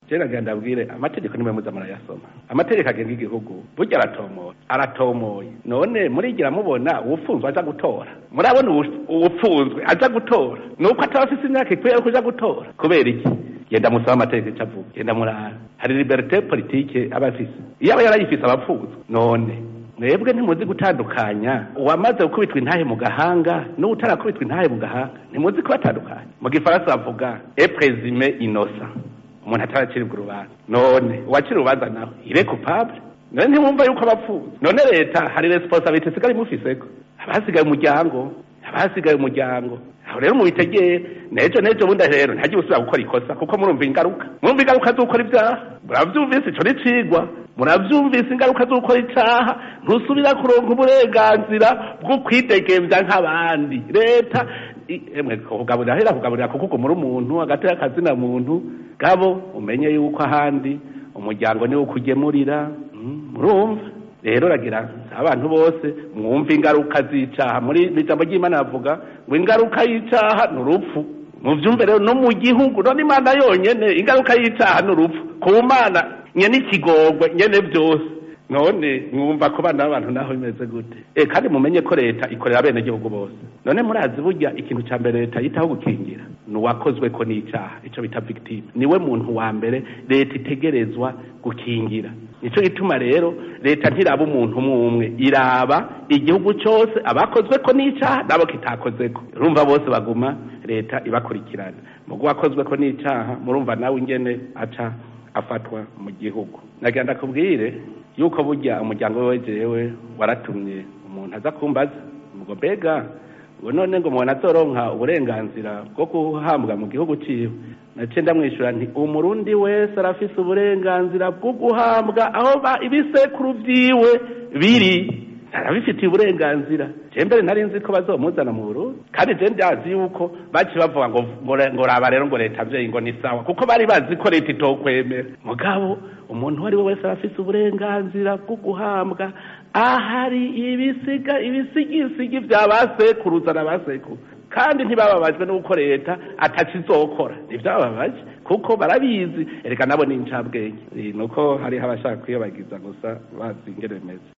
je nagira ndabwire amategeko nimwe muza murayasoma amategeko agenga igihugu burya aratomoye aratomoye none murigira mubona uwufunzwe aja gutora murabona uwupfunzwe aja gutora nuko ataba afise imyaka ikwiye yo kuja gutora kubera iki genda musaba amategeko ico avuga genda murara hari liberite politike aba afise iyo aba yarayifise abapfunzwe none mwebwe ntimuzi gutandukanya uwamaze gukubitwa intahe mu gahanga n'utarakubitwa intahe mu gahanga ntimuzi kubatandukanya mu gifaransa bavuga eprezime inosa umuntu ataraciribwa urubanza none uwacira urubanza nawe ire coupable none ntimwumva yuko abapfuza none leta hari responsabilite isigaye imufiseko abasigaye umuryango abasigaye umuryango aho rero mubitegere nejo nejo bundi rero ntajya usubira gukora ikosa kuko murumva ingaruka murumva ingaruka z'ukora ibyaha muravyumvise ico n'icigwa muravyumvise ingaruka z'ukora icaha ntusubira kuronka uburenganzira bwo kwidegemvya nk'abandi leta emwe kugaburira hera kugaburira kuko ugumura umuntu hagati y'akazina muntu gabo umenye yuko ahandi umuryango niwo ukugemurira murumva rero ragira abantu bose mwumva ingaruka z'icaha muri ijambo ry'imana bavuga ngo ingaruka y'icaha ni urupfu muvyumve rero no mu gihugu none imana yonyene ingaruka y'icaha ni urupfu ku mana nyene ikigongwe nyene vyose none mwumva ko bana b'abantu naho bimeze gute e kandi mumenye ko leta ikorera bene gihugu bose none murazi burya ikintu ca mbere leta yitaho gukingira ni uwakozwe ko n'icaha ico bita victime niwe muntu wa mbere leta itegerezwa gukingira nico gituma rero leta ntiraba umuntu umwe umwe iraba igihugu cose abakozwe ko n'icaha nabo kitakozeko urumva bose baguma leta ibakurikirana mugo wakozwe ko n'icaha murumva nawe ingene aca afatwa mu gihugu nagira ndakubwire yuko burya umuryango wewe jewe waratumye umuntu aza kumbaza ngo mbega ngo none ngo umuntu azoronka uburenganzira bwo guhambwa mu gihugu ciwe naciye ndamwishyura nti umurundi wese arafise uburenganzira bwo guhambwa aho ibisekuru vyiwe biri arabifitiye uburenganzira je mbere nari nzi ko bazomuzana mu Burundi kandi je ndazi yuko baci bavuga ngo ngo raba rero ngo leta vyeyi ngo ni sawa kuko bari bazi ko leta itokwemera mugabo umuntu uwo ari we wese arafise uburenganzira bwo guhambwa ahari ibisiga ibisigisigi vya basekuruza na basekuru kandi ntibababajwe n'uko leta atakizokora ntivyababaje kuko barabizi ereka nabo ni incabwenge nuko hariho abashaka kwiyobagiza gusa bazi ingene bimeze